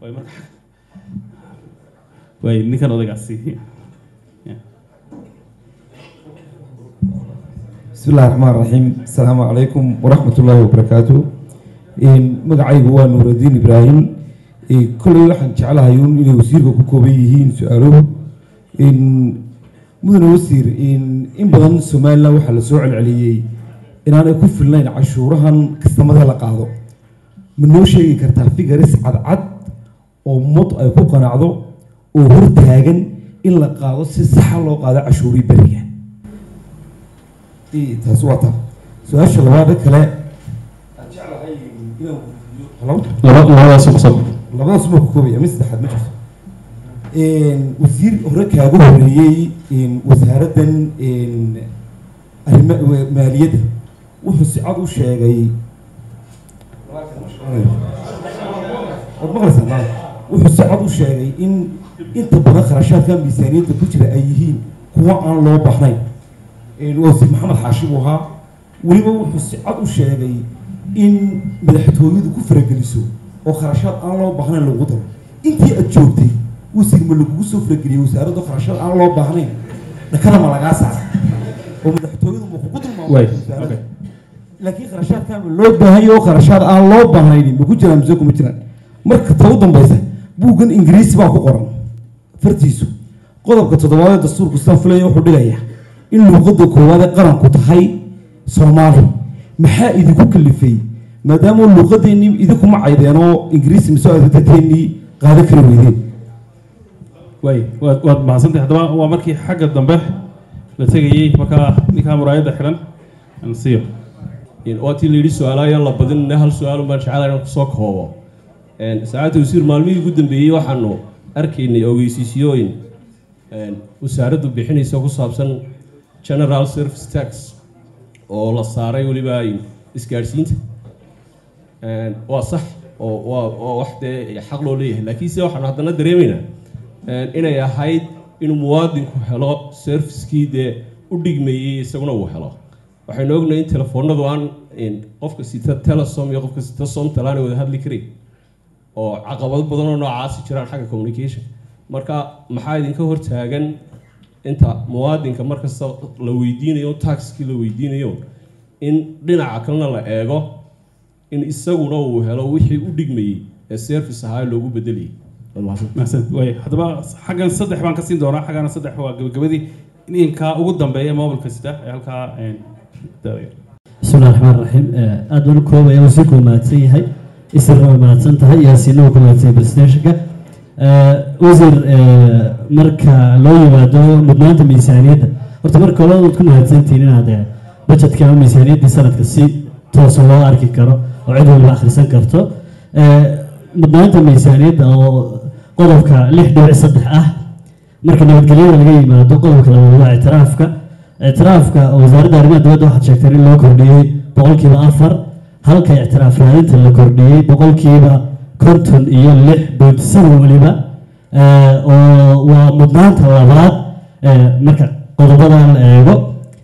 way marka way ninkan odaygaasi بسم الله الرحمن الرحيم السلام عليكم ورحمة الله وبركاته إن مقعيق هو نور الدين إبراهيم إن كل واحد جعلها يون إلى وسير كوكوبيهين سؤالهم إن مدن وسير إن إن بدن سومال لو حل سوع العليي إن أنا كف اللين عشورها كستمدها لقاضو من نو شيء كرتا في جرس عد عد ومط أي كوكا نعضو وهر تاجن إلا قاضو سيسحل لو قاضي عشوري بريان taas waa taa su-aasha labaada kale labadaas qosab labadaas ma koobaya mid saddexaad ma jirto wasiir hore kaaga horeeyey wasaaraddan arrima maaliyadda wuxuu si cad u sheegay waad maqlaysaa wuxuu si cad u sheegay in inta badan kharashaadka miisaaniyadda ku jira ay yihiin kuwa aan loo baahnayn wasiir maxamed xaashi buu ahaa weliba wuxuu si cad u sheegay in madaxtooyadu ku farageliso oo kharashaad aan loo baahnayn lagu daro intii aad joogtay wasiir ma lagugu soo farageliyey wasaaradda kharashaad aan loo baahnayn dhakada ma lagaa saara oo madaxtooyadu ma kugu dulmaamay laakiin kharashaadkaa ma loo baahanyo oo kharashaad aan loo baahnayn ma ku jiraan mise kuma jiraan marka ta u dambaysa buuggan ingiriisi baa ku qoran fartiisu qodobka toddobaad ee dastuurku sidaan filaya wuxuu dhigayaa in luuqadda koowaad ee qaranku tahay soomaali maxaa idinku kalifay maadaama luuqadeennii idinkuma caydeen oo ingiriisi mise adatateennii qaadan kari weydeen way waad waad mahadsantahay haddaba waa markii xagga dambe la tegayey markaa ninkaa muraayadda xiran aan siiyo waa tii la yidhi su-aalaaya la badinna hal su-aalun baan jecelahay inaan kusoo koobo saacadda wasiir maalmihii ugu dambeeyey waxaanu arkaynay ogeysiisiyooyin wasaaraddu bixinaysa ku saabsan general service tax oo la saaray weliba isgaadhsiinta waa sax oo waa waa wax dee xaq loo leeyahay laakiinse waxaanu haddana dareemaynaa inay ahayd inuu muwaadinku helo servicekii dee u dhigmayey isaguna uu helo waxaynu ognahay in telefoonadu aan qofka sita telesom iyo qofka sita somtal aanay wada hadli karin oo caqabado badan oo noocaasi jiraan xagga communication marka maxaa idinka hortaagan inta muwaadinka markasta la weydiinayo taxkii la weydiinayo in dhinaca kalena la eego in isaguna uu helo wixii u dhigmayey ee service ahaa loogu bedelayay mahadsan way haddaba xaggan saddex baan ka siin doonaa xaggana saddex waa gabagabadii ninkaa ugu dambeeya mobilka sida ee halkaa daawaya بسم الله الرحمن الرحيم aad baan u koobaya wasiirku waa mahadsan yahay isirna way mahadsan tahay yaasiinna waa ku mahadsan yahay presidentshipka wasiir marka loo yimaado mudnaanta miisaaniyadda horta marka hore waad ku mahadsantihiin inaad budgetka ama miisaaniyaddii sanadka si toosa loo arki karo oo cid waliba akhrisan karto mudnaanta miisaaniyadda oo qodobka lix dhibic saddex ah marka nabadgelyada laga yimaado qodobka labaad waa ictiraafka ictiraafka wasaaradda arrimaha dibadda waxaad sheegteen in loo kordhiyey boqolkiiba afar halka ictiraaf raadinta la kordhiyey boqolkiiba konton iyo lix point seven weliba oo waa mudnaanta labaad marka qodobadan la eego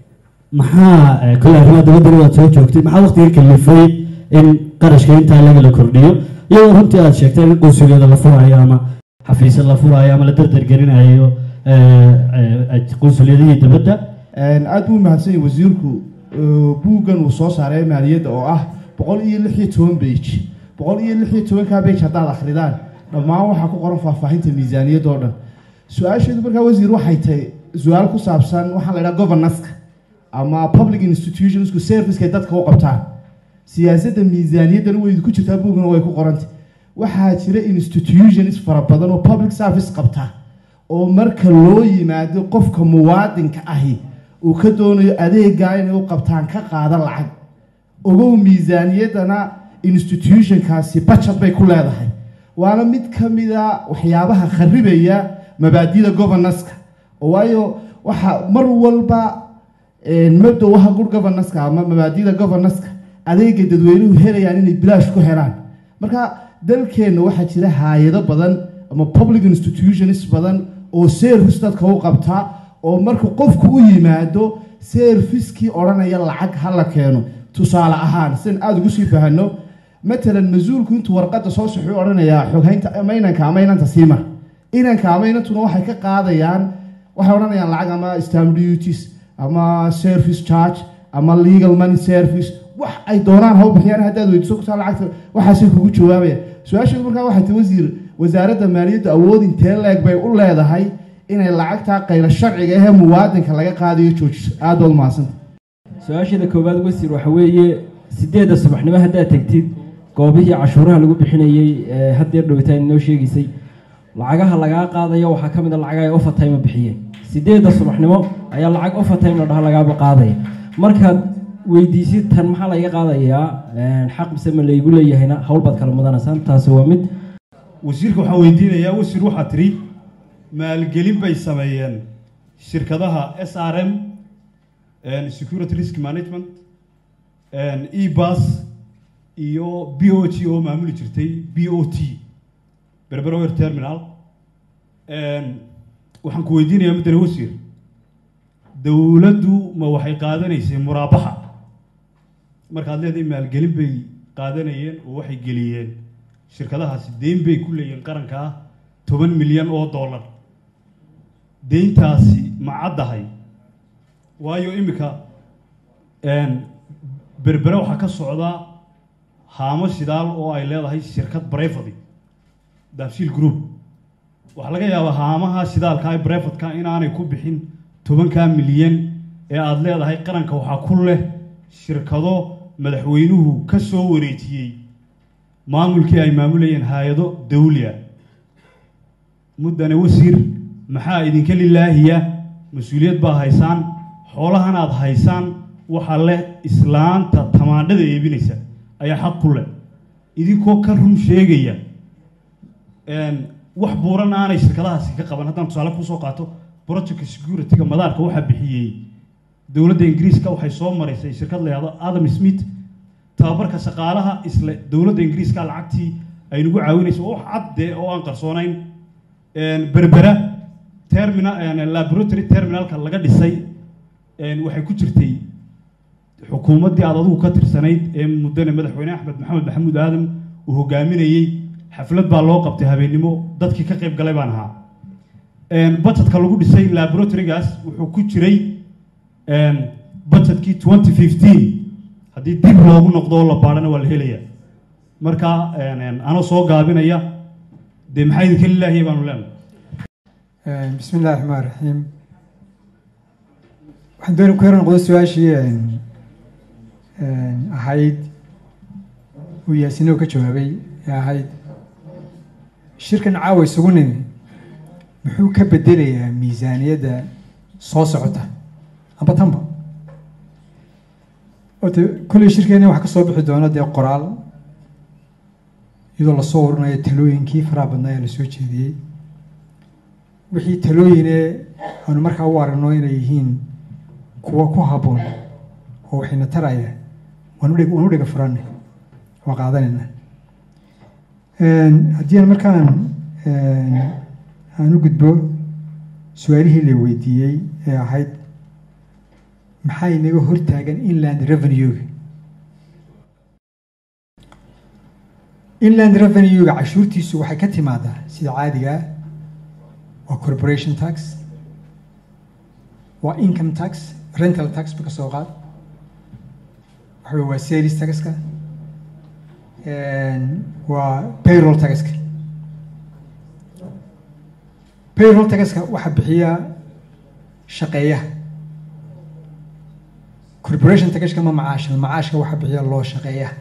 maxaa kole arrimaha dibaddana waad soo joogtay maxaa waqtiga kalifay in qarashka intaa laga la kordhiyo iyadoo runtii aad sheegteen in qunsuliyada la furayo ama xafiisya la furayo ama la dardargelinayo qunsuliyadihii dibadda aad buu mahadsan yahay wasiirku buuggan uu soo saaray maaliyadda oo ah boqol iyo lix iyo toban bage boqol iyo lix iyo tobankaa bage haddaad akhridaan dhammaan waxaa ku qoran faahfaahinta miisaaniyadda oo dhan su-aasheedu markaa wasiir waxay tahay su-aal ku saabsan waxaa la idhaha governanceka ama public institutionsku servicekay dadka u qabtaan siyaasadda miisaaniyaddana way ku jirtaa buuggana way ku qorantay waxaa jira institutions fara badan oo public service qabta oo marka loo yimaado qofka muwaadinka ahi uu ka doonayo adeegaa inay u qabtaan ka qaada lacag ogow miisaaniyaddana institutionkaasi bajad bay ku leedahay waana mid ka mida waxyaabaha kharibaya mabaadida governanceka waayo waxa mar walba mabdowaha good governanceka ama mabaadida governanceka adeega dadweynuhu helayaan inay bilaash ku helaan marka dalkeenna waxaa jira haayado badan ama public institutions badan oo service dadka u qabtaa oo marka qofku u yimaado servicekii odhanaya lacag ha la keeno tusaale ahaan sian aada ugu sii fahano matalan mas-uulku intuu warqadda soo saxuu odhanayaa xoghaynta ama inanka ama inanta siima inanka ama inantuna waxay ka qaadayaan waxay odhanayaan lacag ama stamp duties ama service charge ama legal money service wax ay doonaan ha u bixiyaan haddaad weydiiso kutaa lacagta waxaasay kugu jawaabayaan su-aasheedu markaa waxay tahay wasiir wasaaradda maaliyadda awood intee leeg bay u leedahay inay lacagtaa qayla sharciga ahee muwaadinka laga qaadayo joojiso aada baad umahadsanta su-aasheeda koowaad wasiir waxa weeye sideedda subaxnimo haddaad tegtid goobihii cashuuraha lagu bixinayey ee haddeer dhowtaan inoo sheegaysay lacagaha lagaa qaadayo waxaa ka mid a lacag ay overtime bixiyeen sideedda subaxnimo ayaa lacag overtime la dhaha lagaaba qaadaya markaad weydiisid tan maxaa laga qaadayaa xaq mise ma laygu leeyahayna hawl baad kala mudanaysaan taasi waa mid wasiirka waxaan weydiinayaa wasiir waxaa tidhi maalgelin bay sameeyeen shirkadaha s r m security risk management ebas iyo b o g oo maamuli jirtay b o t berberower terminal waxaan ku weydiinayaa muddane wasiir dowladdu ma waxay qaadanaysay muraabaxa markaad leedahay maalgelin bay qaadanayeen oo waxay geliyeen shirkadahaasi deyn bay ku leeyihiin qaranka ah toban milyan oo dollar deyntaasi ma caddahay waayo iminka berbere waxaa ka socda haamo shidaal oo ay leedahay shirkad brevady daafshiil group waxaa laga yaabaa haamaha shidaalka ee brevatka inaanay ku bixin tobankaa milyan ee aada leedahay qaranka waxaa ku leh shirkado madaxweynuhu ka soo wareejiyey maamulkii ay maamulayeen hay-ado dawliya muddane wasiir maxaa idinka lilaahiya mas-uuliyad baa haysaan xoolahan aad haysaan waxaa leh islaanta tamaandhada eebinaysa ayaa xaq ku leh idinkoo ka run sheegaya wax buuran aanay shirkadahaasi ka qaban haddaan tusaale kusoo qaato project security-ga madaarka waxaa bixiyey dowladda ingiriiska waxay soo maraysay shirkad la yahdo adam smith tababarka shaqaalaha isle dowladda ingiriiska lacagtii ay nagu caawinayso wax cadde oo aan qarsoonayn berbera terminal laboratory terminalka laga dhisay waxay ku jirtay xukuumaddii aad adigu ka tirsanayd ee muddane madaxweyne axmed maxamed maxamuud aadam uu hogaaminayey xaflad baa loo qabtay habeennimo dadkii ka qayb galay baan ahaa budgetka lagu dhisay laboratorygaas wuxuu ku jiray budgetkii twenty fifteen haddii dib loogu noqdo oo la baadhana waa la helaya marka anoo soo gaabinaya dee maxaa idinka lilaahiya baanu leenahay bismi illahi raxmaan raxiim waxaan dooni ku yar noqdo su-aashii ahayd uu yaasinow ka jawaabay ee ahayd shirkan caawa isugu nimi muxuu ka bedelayaa miisaaniyadda soo socota amba tanba ota kolley shirkeena waxaa ka soo bixi doona dee qoraal iyadoo lasoo warinayo talooyinkii faraha badnaa ee lasoo jeediyey wixii talooyine aanu markaa u aragno inay yihiin kuwa ku habboon oo waxayna taraya waan udheg waan u dhega furanay waa qaadanayna haddii aan markaan aan u gudbo su-aalihii la weydiiyey ee ahayd maxaa inaga hortaagan inland revenue-ga inland revenue-ga cashuurtiisu waxay ka timaadaa sida caadiga ah waa corporation tax waa income tax rental tax ba ka soo qaad waxa wey waa sales taxka waa payroll taxka payroll taxka waxaa bixiya shaqeeyaha corporation taxka ma macaasha macaashka waxaa bixiya loo shaqeeyaha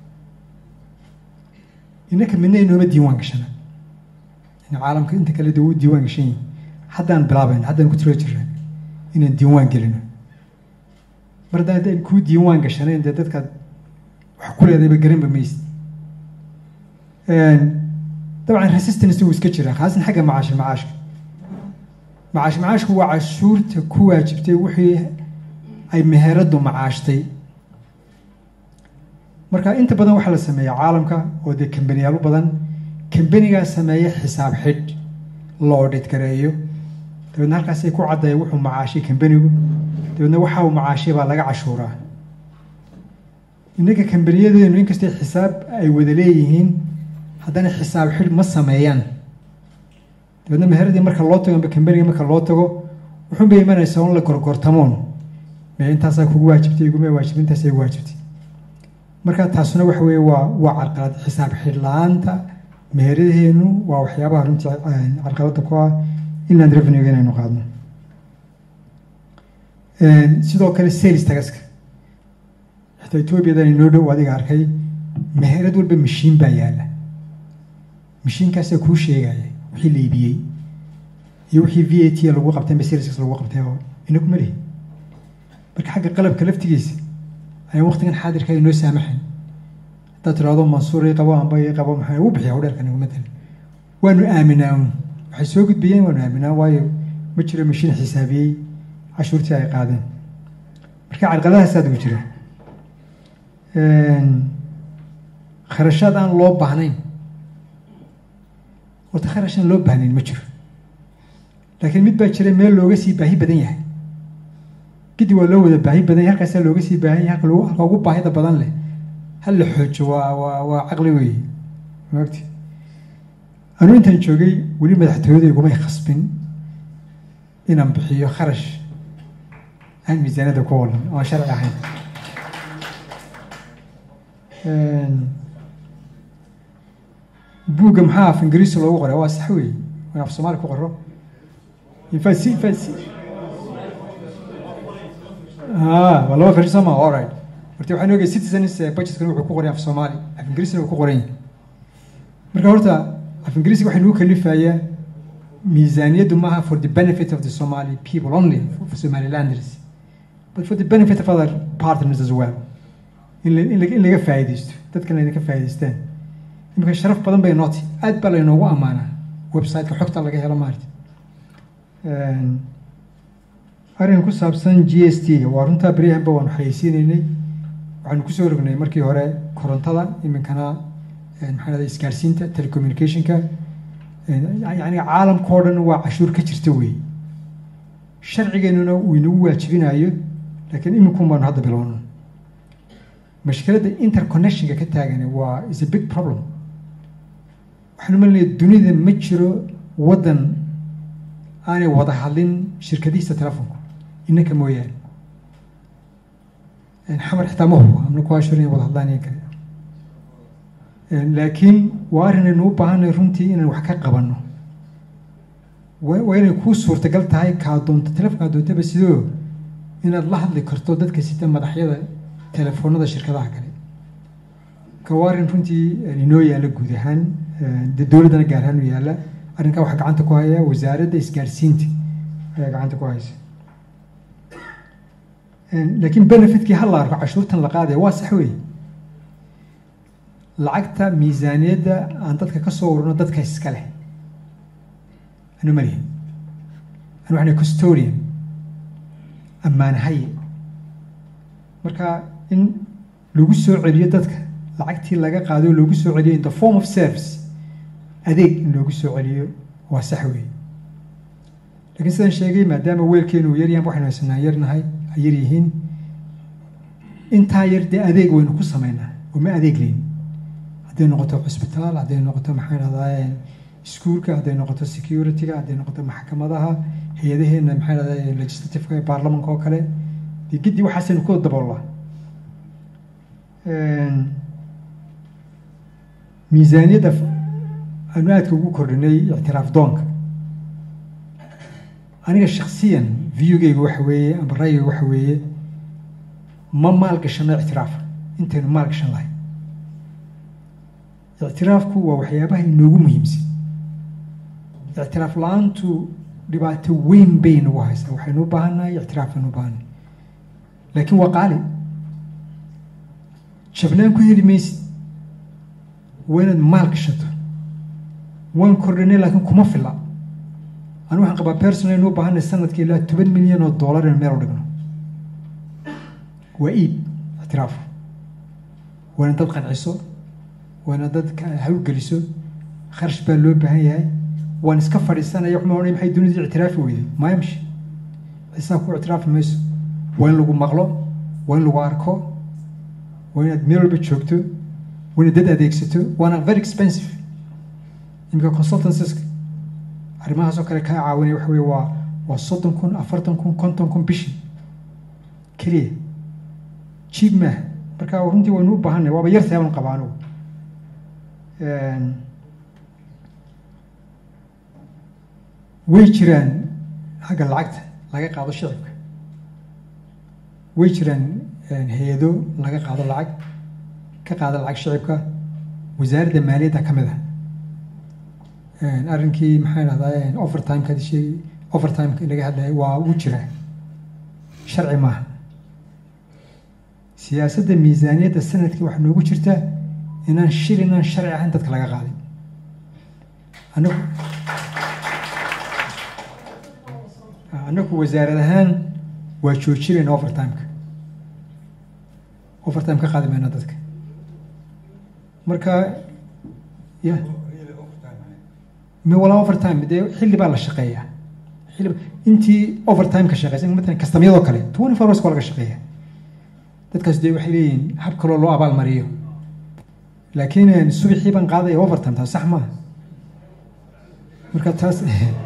innaka midna inooma diiwaan gashana in caalamka inta kale de u diiwaan gashan yihin haddaan bilaabayna haddaan ku tiro jirna inaan diiwaan gelino mar haddaan haddaan kuu diiwaan gashanayn dee dadkaad wax ku leedayba garanba maysid dabcan resistance wuu iska jiraa khaasan xagga macaash macaashka macaash macaashku waa cashuurta ku waajibtay wixii ay meheraddu macaashtay marka inta badan waxaa la sameeya caalamka oo dee kambaniyaalo badan kambanigaa sameeya xisaab xidh la odhid gareeyo dabeedna halkaasay ku caddaya wuxuu macaashay kambanigu dabeedna waxa uu macaashay baa laga cashuuraa innaga kambaniyadeenu inkastay xisaab ay wada leeyihiin haddana xisaab xidh ma sameeyaan dabeedna meheradii marka loo tago amba kambaniga marka loo tago wuxuun bay imanaysaa un la gorgortamoon mee intaasaa kugu waajibtay iguma waajibtay intaasay igu waajibtay marka taasuna waxa weeye waa waa carqalad xisaab xidh la-aanta meheradaheenu waa waxyaabaha runtii carqaladda ku ah inland revenue inaynu qaadno sidoo kale sales tagaska xitaa ethoobiyadan inoo dhow adiga arkay meherad walba mashiin baa yaala mashiinkaasaa kuu sheegaya wixii la iibiyey iyo wixii v a t lagu qabtay amba saleskaas lagu qabtay oo ina kuma lihi marka xagga qalabka laftigiisa ayaan waqtigan xaadirka inoo saamaxayn haddaad tirahdo mansuur i qabo amba i qabo maxaa ugu bixiya hodheerkan iguma tali waanu aaminaa un waxay soo gudbiyeen waanu aaminaa waayo ma jiro mashiin xisaabiyey cashuurtii ay qaadeen marka carqaladahaasaad ugu jira kharashaad aan loo baahnayn horta kharash aan loo baahnayn ma jiro laakiin mid baa jira meel looga sii baahi badan yahay gidi waa loo wada baahi badan yahay halkaasaa looga sii baahan yahay halka lagu halka ugu baahida badan leh hal la xoojo waa waa waa caqli weeye maogti anuu intaan joogay weli madaxtooyada igumay khasbin inaan bixiyo kharash aan miisaanada ku walan oo aan sharci ahayn buugga maxaa af ingiriisi loogu qoray waa sax weeye waan af soomaali ku qoro infact si infact si ah waa laba version soo maa alright horta waxaan ogay citizens budgetkan wuxuu ku qoray af soomaali af ingiriisina uu ku qoran yahay marka horta af ingiriisiga waxay nagu kalifayaa miisaaniyaddu maaha for the benefit of the Somali people only for Somalilanders but for the benefit of other partners as well in la- in laga in laga faa'iidaysto dadkan layna ka faa'iidaystaan imika sharaf badan bay nooti aad baa laynoogu ammaanaa website-ka xogta laga helo maarta arrin ku saabsan g s t ga waa runtaa beryahanba waanu xayeysiinaynay waxaanu kusoo rognay markii hore korontada iminkana maxaa lahda isgaarsiinta telecommunicationka yani caalamka oo dhan waa cashuur ka jirta wey sharcigeenuna uu inagu waajibinayo laakiin iminkun baanu hadda bilowno mashkiladda interconnectionka ka taagan waa is a big problem waxaan umalinaya dunida ma jiro waddan aanay wada hadlin shirkadihiisa telefonku inanka mooyaane xamar xitaa ma hubo amna ku ashur inay wada hadlaan iyo kale laakiin waa arrin aynu u baahanay runtii inaan wax ka qabanno wa waa inay kuu suurtagal tahay kaa doonto telefonkaa doontaba sidoo inaad la hadli karto dadka sita madaxyada telefoonada shirkadaha kale ka waa arrin runtii inoo yaalla guud ahaan dee dowladdana gaar ahaan u yaalla arrinkaa waxaa gacanta ku haya wasaaradda isgaarsiinta ayaa gacanta ku haysa laakiin benefitkii ha la arko cashuurtan la qaadaya waa sax wey lacagta miisaaniyadda aan dadka ka soo ururno dadka iska leh anu malihin anu waxna custodian ammaanahaye marka in lagu soo celiyo dadka lacagtii laga qaado loogu soo celiyo in the form of service adeeg in loogu soo celiyo waa sax wey lakiin sidaan sheegay maadaama weelkeenu uu yaryahan waxaynu haysanaa yarnahay ay yar yihiin intaa yar dee adeeg waynu ku samaynaa oo ma adeeg leyn hadday noqoto cusbitaal hadday noqoto maxaa dhahdaa iskuulka hadday noqoto security-ga hadday noqoto maxkamadaha hay-adaheena maxaa dhahdaa legislativeka baarlamanka oo kale dee giddi waxaasaynu ku daboolnaa miisaaniyadda aanu aadka ugu kordhinay ictiraaf doonka aniga shaksiyan viewgayga waxa weeye amba ra'yiga waxa weeye ma maalgashano ictiraafa intaynu maalgashan lahay ictiraafku waa waxyaabaha inoogu muhiimsan ictiraaf la-aantu dhibaato weyn bay nagu haysaa waxaynu u baahannahay ictiraafaynu u baahannahay laakiin waa qaali jabnaan ku heli maysid waa inaad maal gashato waan kordhinay laakiin kuma fila anu waxaan qabaa personal aynu u baahanay sanadkii ilaa toban milyan oo dollar in meel u dhigno waa iib ictiraaf waa inaad dad qanciso waa inaad dad hawlgeliso kharash baa loo baahan yahay waan iska fadhiisanaya waxma odhanay maxay dunidii ictiraafi weyday maayamshi xisaab ku ictiraafi mayso waa in lagu maqlo waa in lagu arko waa inaad meel walba joogto waa inaad dad adeegsato waana very expensive imika consultancies arrimahaas oo kale kaa caawinaya waxa weye waa waa soddon kun afartan kun konton kun bishii keliya jiib maaha marka runtii waynu u baahanay waaba yartahay baan qabaa anigu way jiraan xagga lacagta laga qaado shicibka way jiraan hay-ado laga qaado lacag ka qaada lacag shicibka wasaaradda maaliyadda ka mid ah arrinkii maxaa dhahdaa overtimeka sheegi overtimeka laga hadlaya waa uu jiraa sharci maaha siyaasadda miisaaniyadda sanadkii waxaa noogu jirta inaan shil inaan sharci ahayn dadka laga qaadin anagu anagu wasaarad ahaan waa joojinayna overtimeka overtime ka qaadi mayna dadka marka ya mi walaa overtime dee xilli baa la shaqeeyaa xilli intii overtime ka shaqeysa matalan kastamyadoo kale twenty four hours waa laga shaqeeya dadkaas dee waxay leeyihiin hab kaloo loo abaal mariyo laakiin subaxii baan qaadaya overtime taas sax maaha marka taas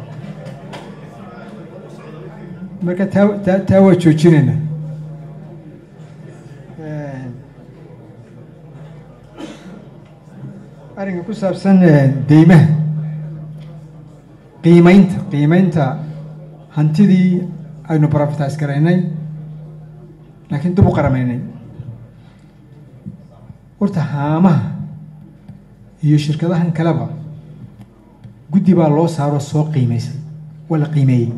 marka taa taa taa waa joojinayna arrinka ku saabsan deymaha qiimeynta qiimeynta hantidii aynu profitize garaynay laakiin dib u qaramaynay horta haamaha iyo shirkadahan kaleba guddi baa loo saaro soo qiimeysay waa la qiimeeyey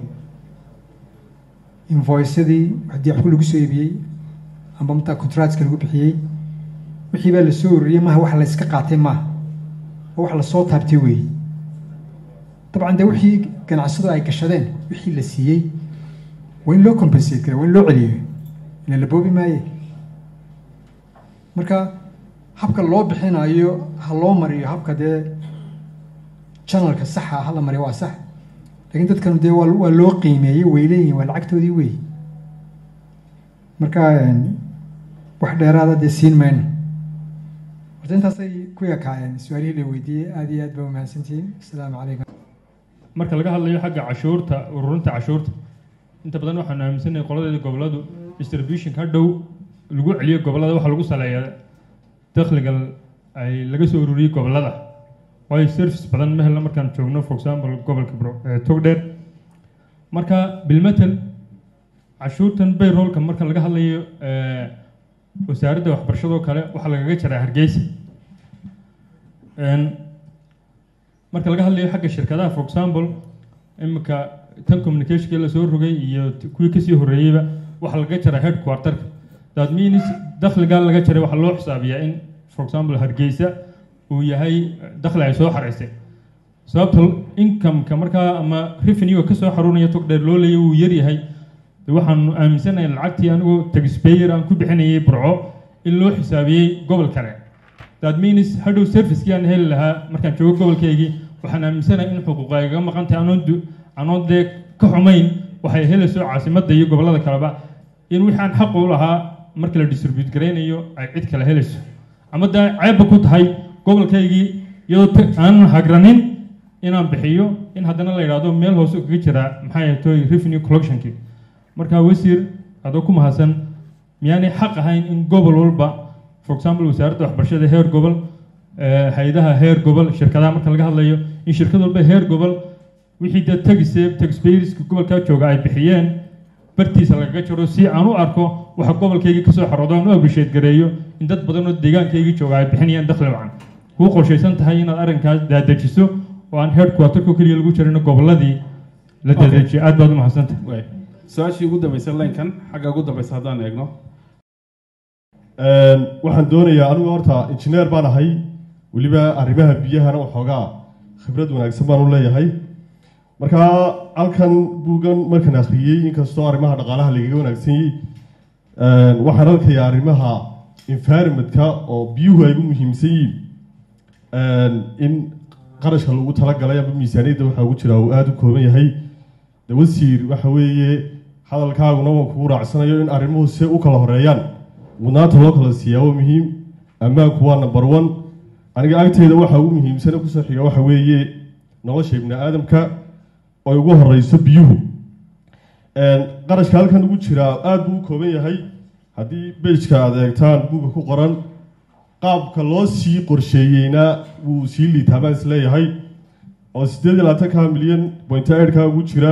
invoiceadii haddii waxku lagu soo iibiyey amba mataa contractska lagu bixiyey wixii baa la soo ururiyey maaha wax la iska qaatay maaha oo wax lasoo taabtay weeye dabcan dee wixii ganacsadu ay gashadeen wixii la siiyey waa in loo compensate kara waa in loo celiyo ila la boobi maaye marka habka loo bixinayo ha loo mariyo habka dee janalka saxa ha la mariyo waa sax lakiin dadkan dee waa waa loo qiimeeyey way leeyihin waa lacagtoodii wey marka wax dheeraada dee siin mayno horta intaasay ku ekaayeen su-aalihii la weydiiyey aada iyo aad baa umahadsantihiin asalaamu calaykum marka laga hadlayo xagga cashuurta ururinta cashuurta inta badan waxaanu aaminsanahay qoladeeda goboladu distributionka hadhow lagu celiyo gobolada waxaa lagu saleeyaa dakhliga ay laga soo ururiyey gobolada waayo service badan ma helna markaan joogno for example gobolka togdheer marka bilmetel cashuurtan bayrolka marka laga hadlayo wasaaradda waxbarashadoo kale waxaa lagaga jaraa hargeysa marka laga hadlayo xagga shirkadaha for example imika tan communicationka lasoo rogay iyo kuwii kasii horreeyeyba waxaa laga jaraa headquarterka that means dakhligaa laga jaray waxaa loo xisaabiyaa in for example hargeysa uu yahay dakhli ay soo xaraysay sababta incomeka markaa ama revenue kasoo xaruunaya togdheer loo leeya uu yaryahay waxaanu aaminsanahay lacagtii anigoo taxpayer aan ku bixinayay burco in loo xisaabiyey gobol kale that means hadhow servicekii aan heli lahaa markaan joogo gobolkaygii waxaan aaminsanahay in xuquuqa igaga maqan tahay anoon anoon dee ka xumayn waxay helayso caasimadda iyo gobollada kaleba in wixii aan xaq u lahaa marka la distribute garaynayo ay cid kale helayso ama dee ceebba ku tahay gobolkaygii iyadoo aanan hagranin inaan bixiyo in haddana la yidhaahdo meel hoose kaga jiraa maxay ahatoy revenue collectionkii marka wasiir adoo ku mahadsan miyaanay xaq ahayn in gobol walba for example wasaaradda waxbarashada heer gobol hay-adaha heer gobol shirkadaha marka laga hadlayo in shirkad walba heer gobol wixii dee tagise taxpayerska gobolkaa jooga ay bixiyeen bartiisa lagaga jiro si aan u arko waxa gobolkaygii kasoo xaroodo aan u abrisheed gareeyo in dad badan oo deegaankaygii jooga ay bixinayaan dakhli wacan kuu qorshaysan tahay inaad arrinkaas daadejiso oo aan headquarterka keliya lagu jirin goboladii la daadejiyo aad baad u mahadsantahay su-aashii ugu dambeysay laynkan xagga ugu dambeysa haddaan eegno waxaan doonayaa anigu horta injineer baan ahay weliba arrimaha biyahana waxoogaa khibrad wanaagsan baan u leeyahay marka halkan buuggan markaan akhriyey inkastoo arrimaha dhaqaalaha lagaga wanaagsan yahay waxaan arkayaa arrimaha environmentka oo biyuhu ay u muhiimsan yihiin in qarashka lagu talagalay ama miisaaniyadda waxaa ugu jira uu aada u kooban yahay dawasiir waxa weeye hadalkaaguna waan kugu raacsanayo in arrimuhu se u kala horeeyaan mudnaanta loo kala siiyaa waa muhiim ammaanku waa number one aniga agteyda waxa ugu muhiimsane kusoo xiga waxa weeye nolosha ibni aadamka oo ugu horeyso biyuhu qarashka halkan ugu jiraa aada buu u kooban yahay haddii bejka aad eegtaan buga ku qoran qaabka loo sii qorsheeyeyna wuu sii liitaa baan isleeyahay oo sideed iyo labaatanka milyan point eidhka ugu jira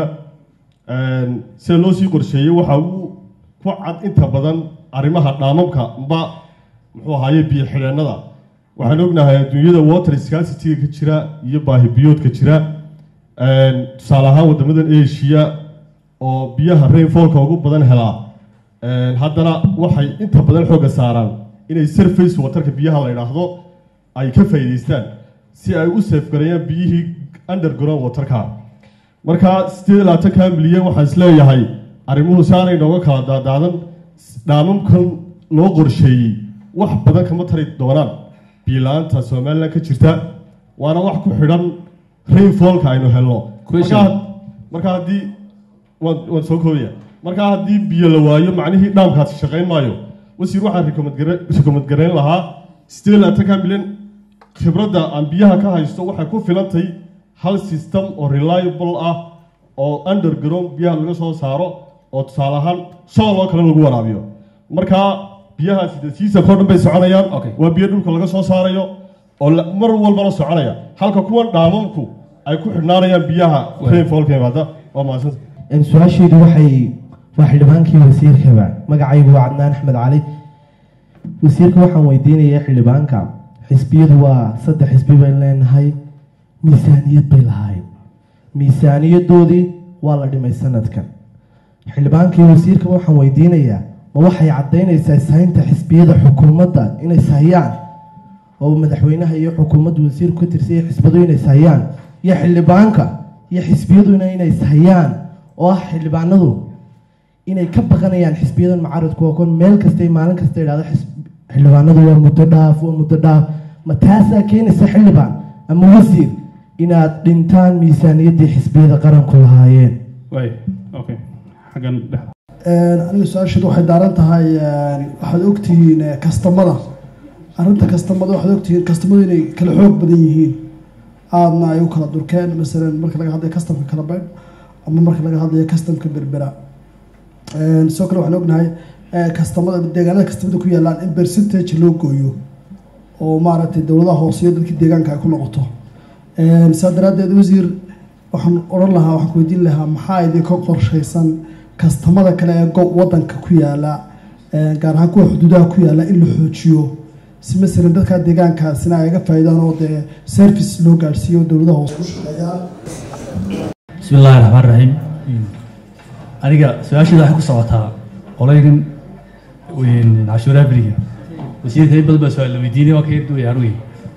sida loo sii qorsheeyey waxa uu ku cad inta badan arrimaha dhaamamka mba muxuu ahaaye biyo xidheennada waxaan ognahay adduunyada water scarcity ka jira iyo baahi biyoodka jira tusaale ahaan wadamadan asia oo biyaha rainfallka ugu badan helaa haddana waxay inta badan xoogga saaraan inay surface waterka biyaha la idhaahdo ay ka faa'iidaystaan si ay u safgareeyaan biyihii underground waterka marka sideed iyo labaatanka milyan waxaan isleeyahay arrimuhu si aanay nooga kala daadaadan dhaamamkan loo qorsheeyey wax badan kama tari doonaan biila-aanta somalilan ka jirta waana wax ku xidhan rainfallka aynu helno marka haddii waan soo koobaya markaa haddii biyo la waayo macnihii dhaamkaasi shaqayn maayo wasiir waxaan rekomad garayn lahaa sideed iyo labaatanka milyan khibradda aan biyaha ka haysto waxay ku filantay hal system oo reliable ah oo underground biyaha laga soo saaro oo tusaale ahaan sool oo kale lagu waraabiyo markaa biyahaasi de seasonka o dhan bay soconayaan waa biyo dhulka laga soo saarayo oo mar walbana soconaya halka kuwan dhaamamku ay ku xidhnaanayaan biyaha rainfallka imaada waa mahadsanta su-aasheedu waxay waa xildhibaankii wasiirkaba magacaygu waa cadnaan axmed cali wasiirka waxaan weydiinaya xildhibaanka xisbiyadu waa saddex xisbi bayn leenahay miisaaniyad bay lahayd miisaaniyadoodii waa la dhimay sanadkan xildhibaankii wasiirka waxaan weydiinayaa ma waxay caddaynaysaa ishaynta xisbiyada xukuumadda inay sahayaan oo madaxweynaha iyo xukuumadda wasiirku ka tirsaya xisbadu inay sahayaan iyo xildhibaanka iyo xisbiyaduna inay sahayaan oo ah xildhibaanadu inay ka baqanayaan xisbiyadan mucaaradku oo kon meel kasta maalin kasta idhahdo xildhibaanadu waa muddo dhaaf waa muddo dhaaf ma taasaa keenaysa xildhibaan ama wasiir inaad dhintaan miisaaniyaddii xisbiyada qaranku lahaayeen aniga su-aasheedu waxay daaran tahay waxaad ogtihiin kastamada arrinta kastamada waxaad ogtihiin kastamadu inay kala xoog badan yihiin aadna ay u kala durkeen masalan marka laga hadlayo kastamka kala baydh ama marka laga hadlayo kastamka berbera sidoo kale waxaan ognahay kastamada deegaanada kastamada ku yaalaan in percentage loo gooyo oo maaragtay dowladaha hooseyo dadkii deegaanka ay ku noqoto saa daraaddeed wasiir waxaan odhan lahaa waxaan ku weydiin lahaa maxaa idinka qorshaysan kastamada kale ee go wadanka ku yaala gaar ahaan kuwa xuduudaha ku yaala in la xoojiyo si masalan dadka deegaankaasina ay ga faa'iidaan oo dee service loo gaadhsiiyo dowladaha hoose ku shaqeeyaan bismi illaahi raxmaan raxiim aniga su-aasheeda waxay ku socotaa qolaygan cashuuraha beriga wasiirka in badan baa su-aal la weydiinay waa ka yar duwaya anugi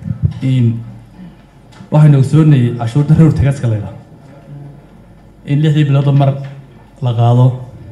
waxaynu ogsoonay cashuurta reer tagaska leeda in lixdii biloodba mar la qaado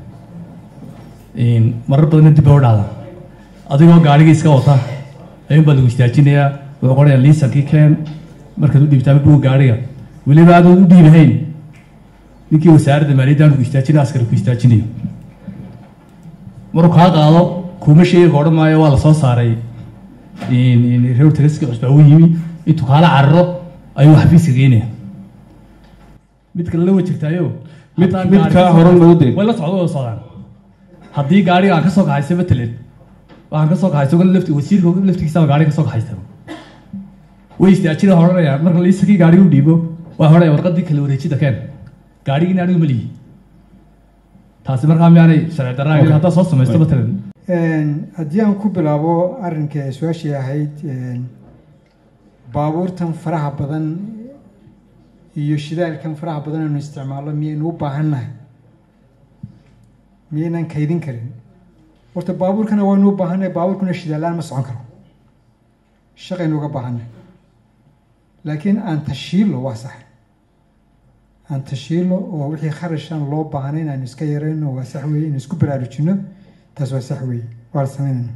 marar badanna dib baa u dhacda adigoo gaarigii iska wata ayuun baa lagu istaajinayaa wuxuu qoraya liisankii keen markaad u dhiibtaa buga gaariga weliba aadoon u dhiibahayn ninkii wasaaradda maaliyadda aanu ku istaajina askari ku istaajinayo maruu kaa qaado kuma sheegi ka odhan maayo waa la soo saaray reer tagaska cusbaa u yimi intuu kaala cararo ayuu xafiiska geynaya mid kale la wajirtaayo mid mid kaa horan lagu dee way la socdo way socdaan haddii gaariga aan ka soo kaxaysa matalan waxaan ka soo kaxaysa ogan lafti wasiirka laftigiisaba gaariga ka soo kaxaysta way istaajina horanayaan marka liisakii gaariga u dhiibo waa horaya warqadii kala wareejida keen gaarigina anigu ma lihi taasi markaa miyaanay sharci darraa haddaa soo samaysto matalan haddii aan ku bilaabo arrinka su-aashii ahayd baabuurtan faraha badan iyo shidaalkan faraha badan aynu isticmaalno miyaynu u baahannahay miyaynan kaydin karin horta baabuurkana waynu u baahannahay baabuurkuna shidaalaan ma socon karo shaqaynu uga baahannahay laakiin aan tashiilo waa sax aan tashiilo oo wixii kharashaan loo baahnay in aynu iska yarayno waa sax weeye in isku baraarujino taas waa sax weeye waa la sameynayna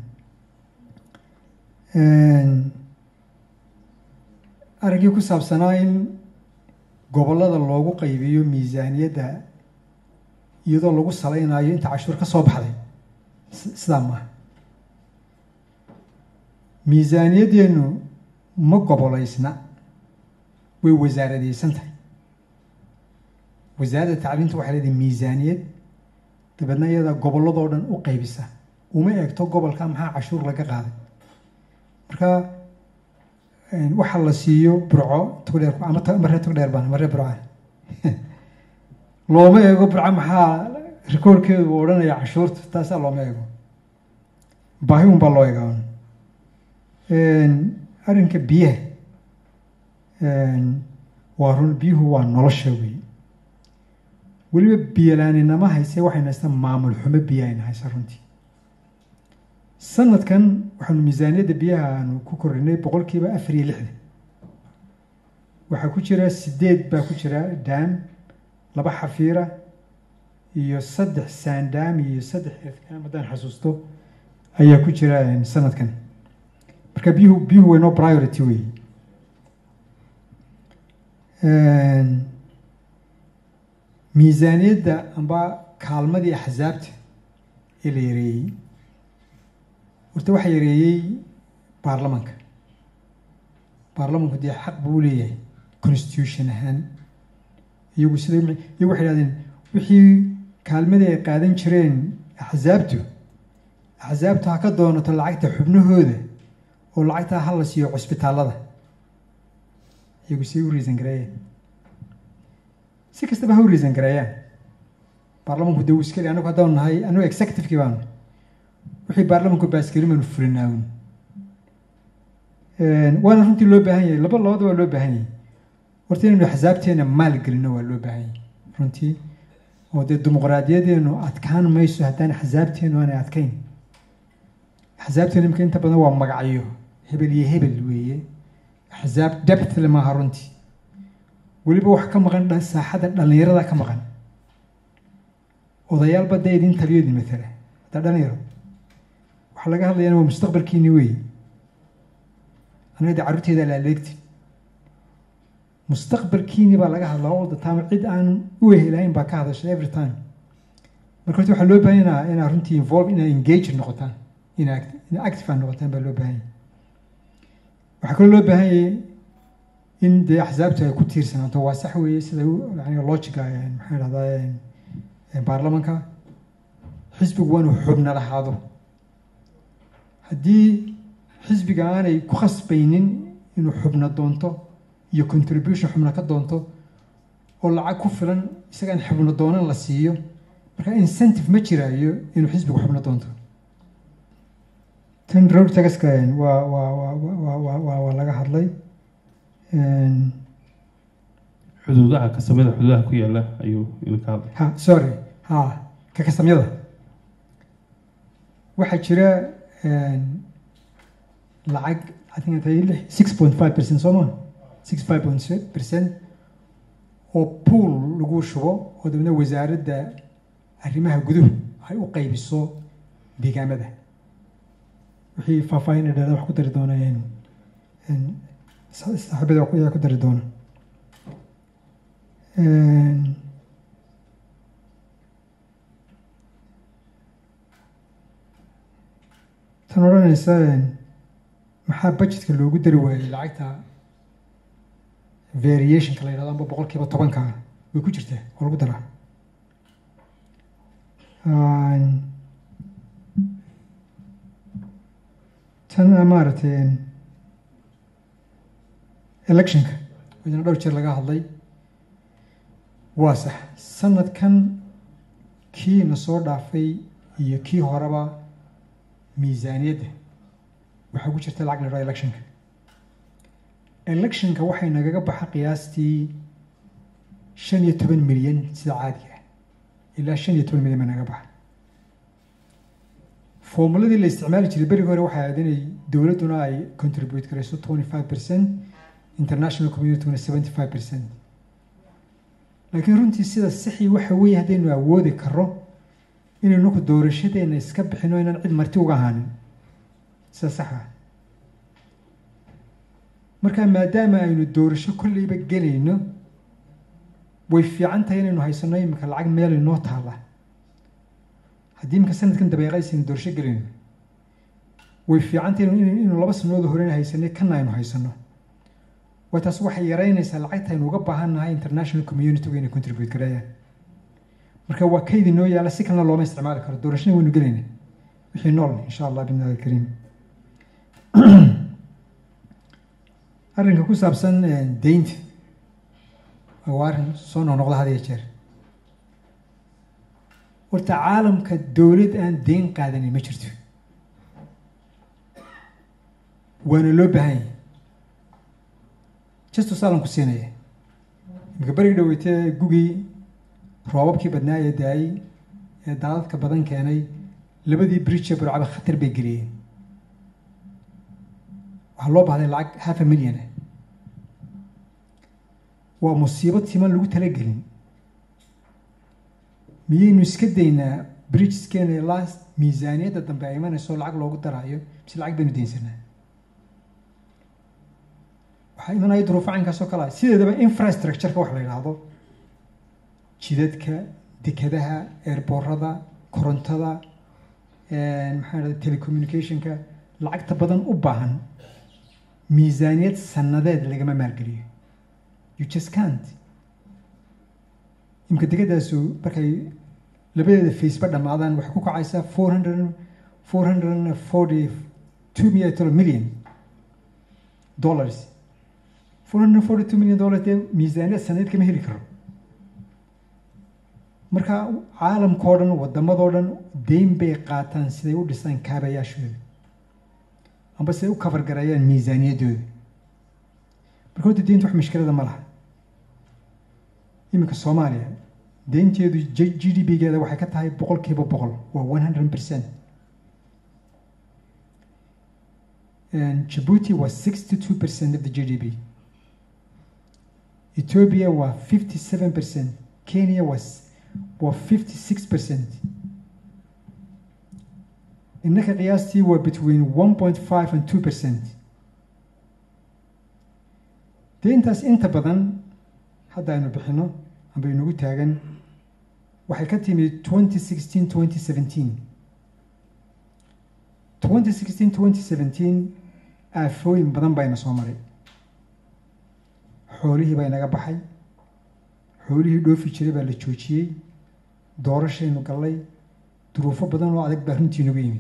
arrinkii ku saabsanaa in gobollada loogu qaybiyo miisaaniyadda iyadoo lagu salaynayo inta cashuur ka soo baxday sidaa maaha miisaaniyadeennu ma gobolaysna way wasaaradaysan tahay wasaaradda tacliinta waxay leedahay miisaaniyad dabeedna iyada gobolladoo dhan u qaybisa uma eegto gobolka maxaa cashuur laga qaaday marka waxa la siiyo burco togdheer ama maree togdheer baan maree burca looma eego burco maxaa rikoorkeedu uu odhanaya cashuurta taasaa looma eego baahi un baa loo eegaa arrinka biyaha waa run biyuhu waa nolosha wey weliba biyalaaninama hayse waxayna haysta maamul xumo biyahayna haysa runtii sanadkan waxaanu miisaaniyadda biyaha aanu ku kordhinay boqolkiiba afar iyo lixdan waxaa ku jira sideed baa ku jira daam laba xafiira iyo saddex saandaam iyo saddex efkaam haddaan xasuusto ayaa ku jira sanadkan marka biyuhu biyuhu waynoo priority wey miisaaniyadda amba kaalmadii axsaabta ee la yareeyey horta waxaa yareeyey baarlamanka baarlamanku dee xaq buu leeyahay constitution ahaan iyagu sida iyagu waxay idhahdeen wixii kaalmadii ay qaadan jireen axsaabtu axsaabtu ha ka doonato lacagta xubnahooda oo lacagtaa ha la siiyo cusbitaallada iyagu say u riisan gareeyeen si kastaba ha u riisan gareeyaan baarlamanku dee wuu iska le anagu haddaanu nahay anagu executivekii baanu wixii baarlamanku baaskeli baanu fulinaawun waana runtii loo baahan yahay laba labada waa loo baahan yahay horta inaynu axsaabteena maal gelino waa loo baahan yahay runtii oo dee dimuqraadiyadeenu adkaan mayso haddaan axsaabteenu aanay adkayn axsaabteenu imika inta badan waa magacyo hebel iyo hebel weeye axsaab debtle maaha runtii weliba wax ka maqan saaxadda dhallinyarada ka maqan odayaalba dee idin taliyo idin matala haddaa dhalinyaro waxaa laga hadlayana waa mustaqbalkiini weeye anaga dee carruurteeda la aleegti mustaqbalkiini baa laga hadlaa all the time cid aan u ehelahayn baa ka hadasha every time marka horta waxaa loo baahan yahaa inaa runtii involve inaa engage noqotaan ina ina active aan noqotaan baa loo baahan yahay waxaa kaloo loo baahan yahay in dee axsaabtu ay ku tiirsanaato waa sax weeye sida yani logica maxaa dhahdaa baarlamanka xisbigu waa inuu xubna lahaado haddii xisbiga aanay ku khasbaynin inuu xubna doonto iyo contribution xubna ka doonto oo lacag ku filan isagaan xubna doonan la siiyo marka incentive ma jiraayo inuu xisbigu xubna doonto tan road tagaska waa waa waa waa waa laga hadlay xuduudaha kasamada xuduudaha ku yaala ayuu idinka hadlay ha sorry ha ka kasamyada waxaa jira lacag I think intay six point five percent soo maa six five point percent oo pool lagu shubo oo dabna wasaaradda arrimaha guduhu ay u qaybiso deegaamada wixii faahfaahin dheeda wax ku dari doona saaxiibada ayaa ku dari doona tan odhanaysa maxaa budgetka loogu dari waayey lacagta variationka la yidhahdo amba boqol kiiba tobanka way ku jirtaa oo lagu daraa tan maaragtay electionka idina dhowr jeer laga hadlay waa sax sanadkan kii na soo dhaafay iyo kii horeba miisaaniyadda waxaa ku jirta lacag la dhaho electionka electionka waxay nagaga baxa qiyaastii shan iyo toban milyan sida caadiga ah ilaa shan iyo toban milyan baa naga baxa formuladii la isticmaali jiray berigi hore waxay ahayd inay dowladduna ay contribute garayso twenty five percent international communityguna seventy five percent laakiin runtii sida sixii waxa weeye haddaynu awoodi karo inaynu ku doorashadeena iska bixino inaan cid marti uga ahaanin sida sax ah marka maadaama aynu doorasho kolleyba gelayno way fiican tahay inaynu haysano imika lacag meel inoo taala haddii imika sanadkan dabeeqaysaynu doorasho gelayno way fiicantay inuu laba sanooda horena haysanay kana aynu haysano way taas waxay yaraynaysaa lacagta aynu uga baahannahay international community inay contribute gareeyaan marka waa kaydii noo yaala si kalena looma isticmaali karo doorashada waynu gelayna wixii nool insha allah bidnaahi alkariim arrinka ku saabsan deynta waa arrin soo noqnoqda had iyo jeer horta caalamka dowlad aan deyn qaadanin ma jirto waana loo baahan yahay justo saalan ku siinaya imika berigi dhaweytee gugii roobabkii badnaa ee daayey ee daadadka badan keenay labadii bridge ee burcaba khatar bay geliyeen waxaa loo baahday lacag half a million ah waa musiibo timan lagu talagelin miyaynu iska daynaa bridgeskeena ilaa miisaaniyadda dambe ay imanayso lacag loogu daraayo mise lacag baynu deynsanaa waxaa imanaya duruufo caynkaas oo kale ah sideedaba infrastructureka wax la yidhaahdo jidadka dekadaha eerboorada korontada maxaa dhahda telecommunicationka lacagta badan u baahan miisaaniyad sanadeed lagama maalgeliyo you just can't imka degadaasu markay labadeeda faceba dhammaadaan waxay ku kacaysaa four hundred four hundred forty two million dollars four hundred forty two million dollars dee miisaaniyad sanadeed kama heli karo marka caalamkao dhan wadamadoo dhan deyn bay qaataan siday u dhisaan kaabayaashooda amba siday u kafargareeyaan miisaaniyaddooda marka horta deynta wax mushkilada ma laha iminka soomaaliya deynteedu g d b geeda waxay ka tahay boqol kiiba boqol waa one hundred percent Djibouti was 62% of the GDP. Ethiopia was 57%. Kenya was, was 56%. innaka qiyaastii waa between 1.5 and 2%. dee intaas inta badan hadda aynu bixino amba inagu taagan waxay ka timi 2016 2017 2016 2017 aafooyin badan baa ina soo maray xoolihii baa inaga baxay xoolihii dhoofi jiray baa la joojiyey doorashaynu gallay duruufo badan oo adag baa runtii inagu yimi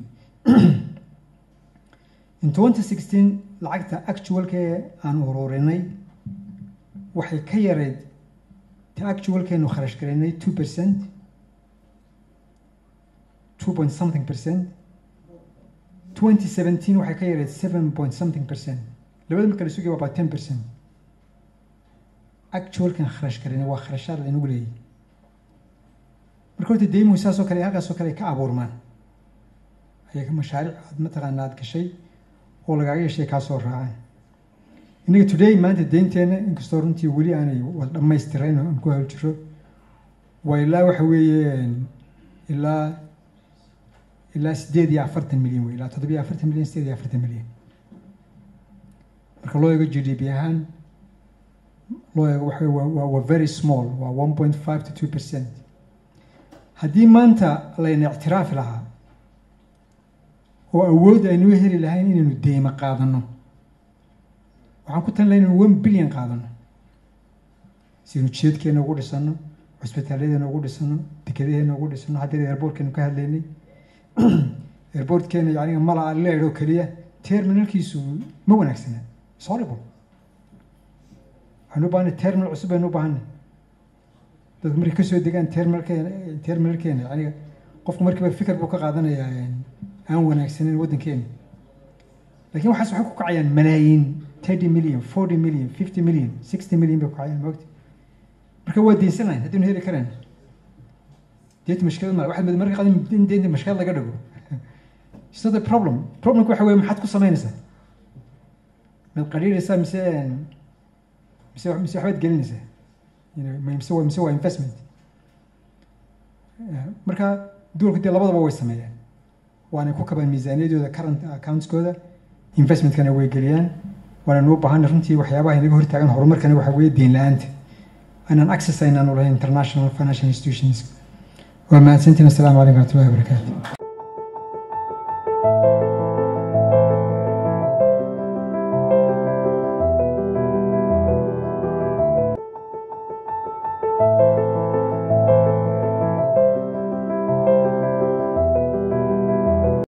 in 2016 lacagta actualka ee aan ururinay waxay ka yareyd ta actualkeenu kharash garaynay two percent two point something percent 2017 waxay ka yareed 7 point something percent labada marka la sugaya waa about 10 percent actualkan kharash karin waa kharashaad laynagu leeyahy marka horta deymuhu saasoo kale halkaasoo kale ay ka abuurmaan ayay mashaariic aad mataqaana aad gashay oo lagaaga yeeshay kaa soo raacaan innaga today maanta deynteena inkastoo runtii weli aanay wada dhammaystirayn oo aan ku hal jiro waa ilaa waxa weeye ilaa ilaa sideed iyo afartan milyan wey ilaa toddobiyo afartan milyan sideed iyo afartan milyan marka loo eego g d p ahaan loo eego waxa waa waa very small waa one point five to two percent haddii maanta layna ictiraafi lahaa oo awood aynu heli lahayn inaynu deymo qaadano waxaan ku talin lahay inaynu one billion qaadano si aynu jeedkeena ugu dhisano cusbitaalyadeena ugu dhisano dekadaheena ugu dhisano haddii airbortkeenu ka hadlaynay airbortkeena yaniga mala leed oo keliya terminalkiisu ma wanaagsana it's horrible waxaynu u baahanay terminal cusub baynu u baahanay dadku markay kasoo degaan terminalkeena terminalkeena yaniga qofku markiiba fikir buu ka qaadanayaa aan wanaagsaneyn waddankeena laakiin waxaas waxay ku kacayaan malaayiin thirty million forty million fifty million sixty million bay ku kacayaan moogta marka waa deysan lahayn haddaynu heli kareen deynta mashkilad male waxaad mid marka qadan in deynta mashkilad laga dhigo it's not a problem problemku waxa weye maxaad ku samaynaysaa mad qadhiiraysaa mise mise mise waxbaad gelinaysaa mise waa mise waa investment marka duulku dee labadaba way sameeyaan waanay ku kabaan miisaaniyadooda current accountskooda investmentkana way geliyaan waanaynu u baahanay runtii waxyaabaha inaga hortaagan horumarkana waxa weeye deyn la-aanta aanan access aynaanu lahayn international financial institutions waa mahadsantiin assalaamu calaykum waraxmatullahi wabarakaatu